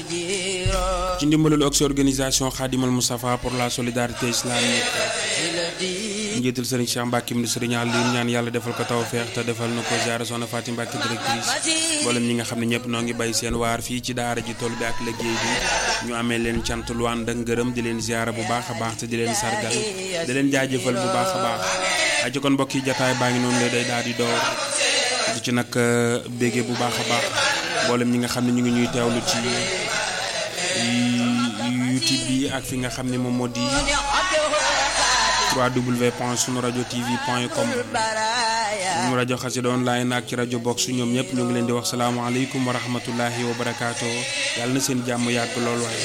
ci ndimbalul ox organisation Khadimal Moustapha pour la solidarité islamique njiital sëriñ Cheikh Mbacke mi sëriñ Aliou ñaan yàlla defal ko tawfeex te defal na ko ziara soxna Fatim Mbacke directrice mboolem ñi nga xam ne ñëpp noo ngi bay seen waar fii ci daara ji tool bi ak liggéey bi ñu amee leen cant lu ànd ak ngërëm di leen ziara bu baax a baax te di leen sargal di leen jaajëfal bu baax a baax aji kon mbokk yi jataay baa ngi noonu la day daal di door di ci nag bége bu baax a baax mboolem ñi nga xam ne ñu ngi ñuy teewlu ci YouTube bi ak fi nga xam ne moom moo di www.sunuradio.tv.com mu rajo Xassida online ak ci rajo box ñoom ñëpp ñu ngi leen di wax salaamaaleykum wa rahmatullahi wa barakaatu yàlla na seen jàmm yàgg lool waaye